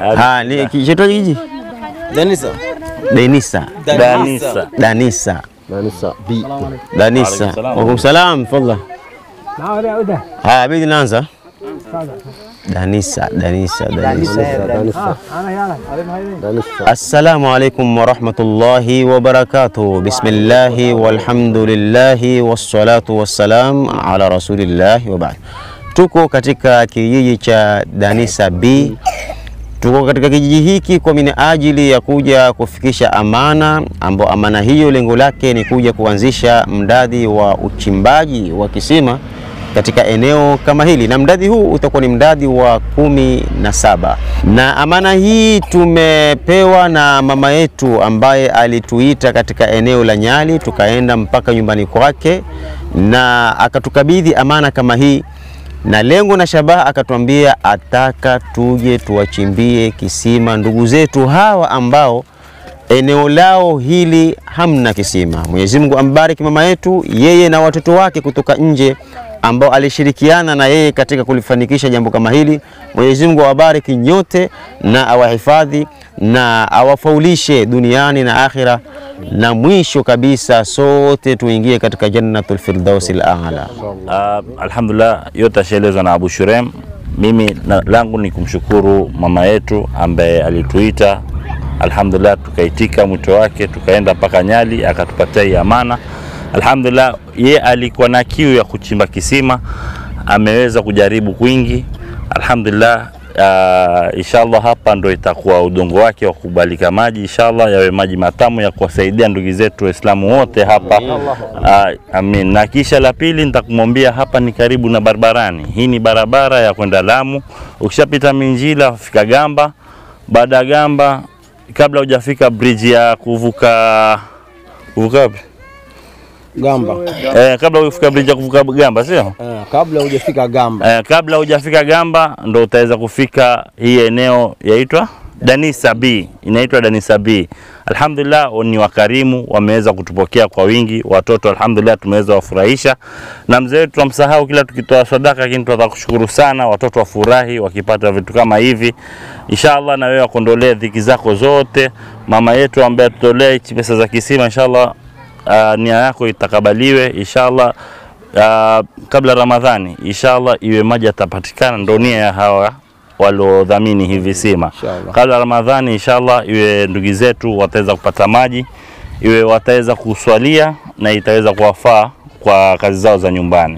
Ha, ni kichetoa hiji Danisa. Denisa Danisa. Danisa Danisa. B. Danisa. Waalaikum salaam. Waalaikum salam, tafadhali. Haya, mimi naanza. Danisa, Danisa, Danisa. Danisa. Danisa. Assalamu alaikum warahmatullahi wabarakatuh. Bismillahi walhamdulillahi wassalatu wassalam ala rasulillahi wa baad. Tuko katika kijiji cha Danisa B. Tuko katika kijiji hiki kwa minajili ya kuja kufikisha amana, ambao amana hiyo lengo lake ni kuja kuanzisha mradi wa uchimbaji wa kisima katika eneo kama hili, na mradi huu utakuwa ni mradi wa kumi na saba na amana hii tumepewa na mama yetu ambaye alituita katika eneo la Nyali, tukaenda mpaka nyumbani kwake na akatukabidhi amana kama hii na lengo na shabaha akatuambia ataka tuje tuwachimbie kisima ndugu zetu hawa ambao eneo lao hili hamna kisima. Mwenyezi Mungu ambariki mama yetu, yeye na watoto wake kutoka nje ambao alishirikiana na yeye katika kulifanikisha jambo kama hili. Mwenyezi Mungu awabariki nyote na awahifadhi na awafaulishe duniani na akhira, na mwisho kabisa sote tuingie katika jannatul firdausil a'la. Uh, alhamdulillah yote ashaelezwa na Abu Shurem. Mimi na, langu ni kumshukuru mama yetu ambaye alituita, alhamdulillah tukaitika mwito wake, tukaenda mpaka Nyali akatupatia hii amana. Alhamdulillah, ye alikuwa na kiu ya kuchimba kisima, ameweza kujaribu kwingi. Alhamdulillah, uh, inshallah hapa ndo itakuwa udongo wake wa kubalika maji, inshallah yawe maji matamu ya kuwasaidia ndugu zetu Waislamu wote hapa. Uh, amin. Na kisha la pili nitakumwambia hapa ni karibu na barabarani. Hii ni barabara ya kwenda Lamu. Ukishapita Minjila fika Gamba, baada ya Gamba kabla hujafika bridge ya kuvuka kuvuka wapi? Gamba. Eh, kabla hujafika bridge ya kuvuka Gamba sio? Eh, kabla hujafika Gamba. Eh, kabla hujafika Gamba ndo utaweza kufika hii eneo yaitwa Danisa B, inaitwa Danisa B. Alhamdulillah ni wakarimu, wameweza kutupokea kwa wingi watoto, alhamdulillah tumeweza wafurahisha, na mzee wetu tunamsahau kila tukitoa sadaka, lakini tunataka kushukuru sana, watoto wafurahi wakipata vitu kama hivi. Inshallah na wewe wakondolee dhiki zako zote, mama yetu ambaye atutolee hichi pesa za kisima, inshallah uh, nia yako itakabaliwe inshallah. Uh, kabla Ramadhani inshallah iwe maji yatapatikana, ndo nia ya hawa waliodhamini hivi visima. Inshallah. Kabla Ramadhani inshallah iwe ndugu zetu wataweza kupata maji, iwe wataweza kuswalia na itaweza kuwafaa kwa kazi zao za nyumbani.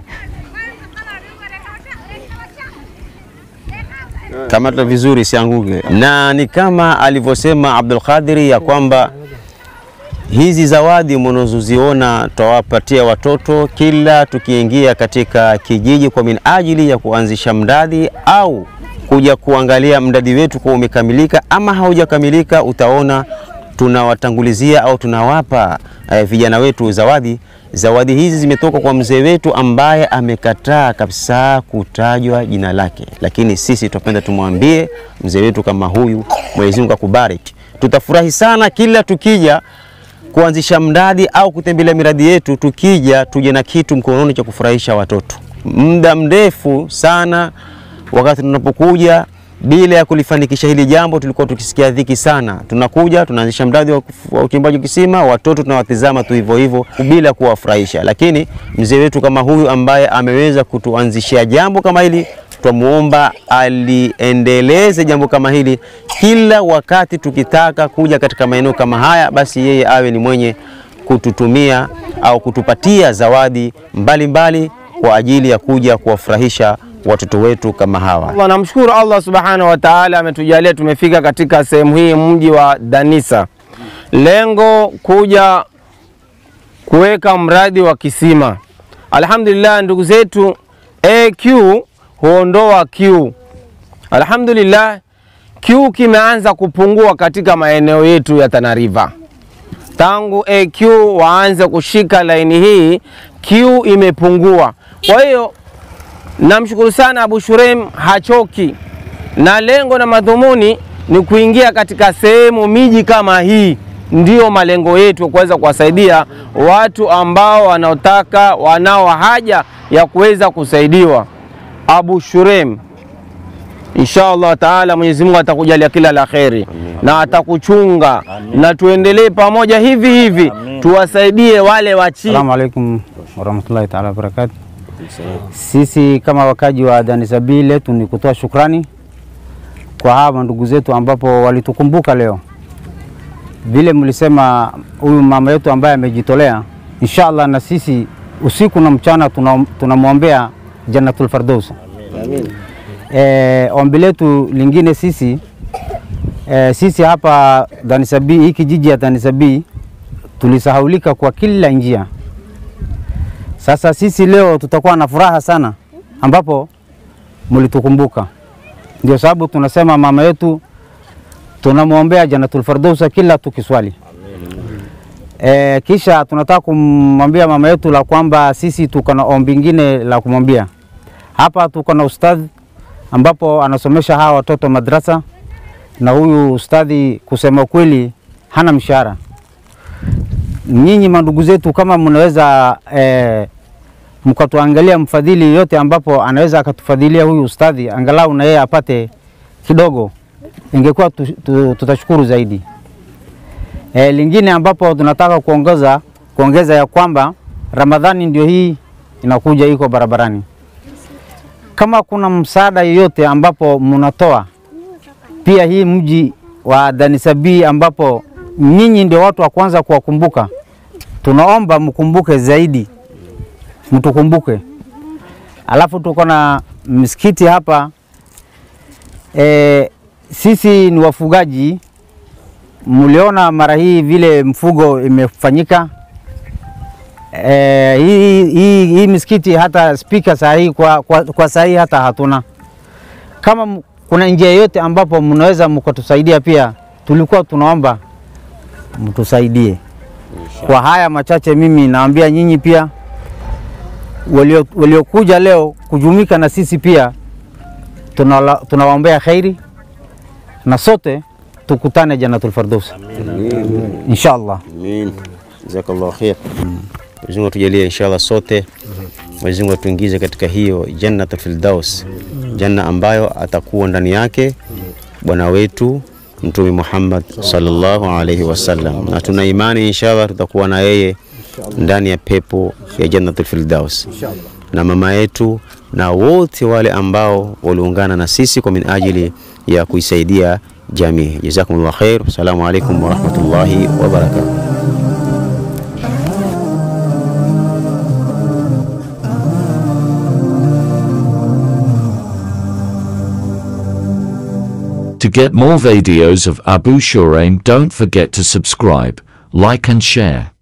kamata vizuri sianguke. Na ni kama alivyosema Abdul Qadiri ya kwamba hizi zawadi mnazoziona twawapatia watoto kila tukiingia katika kijiji kwa minajili ya kuanzisha mradi au kuja kuangalia mradi wetu kwa umekamilika ama haujakamilika, utaona tunawatangulizia au tunawapa eh, vijana wetu zawadi. Zawadi hizi zimetoka kwa mzee wetu ambaye amekataa kabisa kutajwa jina lake, lakini sisi tunapenda tumwambie mzee wetu kama huyu, Mwenyezi Mungu akubariki. Tutafurahi sana kila tukija kuanzisha mradi au kutembelea miradi yetu, tukija tuje na kitu mkononi cha kufurahisha watoto. Muda mrefu sana wakati tunapokuja bila ya kulifanikisha hili jambo, tulikuwa tukisikia dhiki sana. Tunakuja tunaanzisha mradi wa kuf- wa uchimbaji kisima, watoto tunawatizama tu hivyo hivyo bila kuwafurahisha. Lakini mzee wetu kama huyu ambaye ameweza kutuanzishia jambo kama hili, twamuomba aliendeleze jambo kama hili kila wakati tukitaka kuja katika maeneo kama haya, basi yeye awe ni mwenye kututumia au kutupatia zawadi mbalimbali mbali kwa ajili ya kuja kuwafurahisha watoto wetu kama hawa. Allah, namshukuru Allah subhanahu wa ta'ala ametujalia tumefika katika sehemu hii mji wa Danisa. Lengo kuja kuweka mradi wa kisima. Alhamdulillah, ndugu zetu AQ huondoa Q. Alhamdulillah, Q kimeanza kupungua katika maeneo yetu ya Tana River. Tangu AQ waanze kushika laini hii, Q imepungua. Kwa hiyo Namshukuru sana Abu Shurem, hachoki na lengo na madhumuni ni kuingia katika sehemu miji kama hii. Ndiyo malengo yetu kuweza kuwasaidia watu ambao wanaotaka wanao haja ya kuweza kusaidiwa. Abu Shurem insha Allah taala Mwenyezi Mungu atakujalia kila la kheri na atakuchunga na tuendelee pamoja hivi hivi tuwasaidie wale wa chini. Assalamu alaikum warahmatullahi taala wabarakatu. Sisi kama wakaji wa Danisabii letu ni kutoa shukrani kwa hawa ndugu zetu ambapo walitukumbuka leo. Vile mlisema huyu mama yetu ambaye amejitolea, inshallah na sisi usiku na mchana tuna- tunamwombea Jannatul Firdaus. E, ombi letu lingine sisi e, sisi hapa Danisabii, hii kijiji ya Danisabii tulisahaulika kwa kila njia. Sasa sisi leo tutakuwa na furaha sana ambapo mlitukumbuka. Ndio sababu tunasema mama yetu tunamwombea Jannatul Firdausa kila tukiswali. E, kisha tunataka kumwambia mama yetu la kwamba sisi tuko na ombi ingine la kumwambia. Hapa tuko na ustadhi ambapo anasomesha hawa watoto madrasa, na huyu ustadhi kusema kweli hana mshahara nyinyi mandugu zetu, kama mnaweza eh, mkatuangalia mfadhili yote ambapo anaweza akatufadhilia huyu ustadhi, angalau na yeye apate kidogo, ingekuwa tu, tu, tutashukuru zaidi. Eh, lingine ambapo tunataka kuongeza kuongeza ya kwamba Ramadhani ndio hii inakuja iko barabarani. Kama kuna msaada yoyote ambapo mnatoa pia hii mji wa Danisabii ambapo nyinyi ndio watu wa kwanza kuwakumbuka, tunaomba mkumbuke zaidi, mtukumbuke. Alafu tuko na msikiti hapa e, sisi ni wafugaji. Mliona mara hii vile mfugo imefanyika. E, hii, hii, hii misikiti hata spika saa hii kwa, kwa, kwa saa hii hata hatuna. Kama m- kuna njia yoyote ambapo mnaweza mkatusaidia pia, tulikuwa tunaomba mtusaidie. Kwa haya machache, mimi naambia nyinyi pia walio- waliokuja leo kujumika na sisi pia tunala- tunawaombea kheri na sote tukutane Jannatul Firdaus inshallah. Amin. Jazakallahu khair. Mwenyezi Mungu atujalie inshallah sote. Mwenyezi Mungu atuingize katika hiyo Jannatul Firdaus, janna ambayo atakuwa ndani yake bwana wetu Mtume Muhammad sallallahu alaihi wasallam, na tuna imani inshallah tutakuwa na yeye ndani ya pepo ya Jannatul Firdaus na mama yetu na wote wale ambao waliungana na sisi kwa min ajili ya kuisaidia jamii. Jazakumullah khair. Assalamu alaikum warahmatullahi wabarakatuh. To get more videos of Abu Shuraim, don't forget to subscribe, like and share.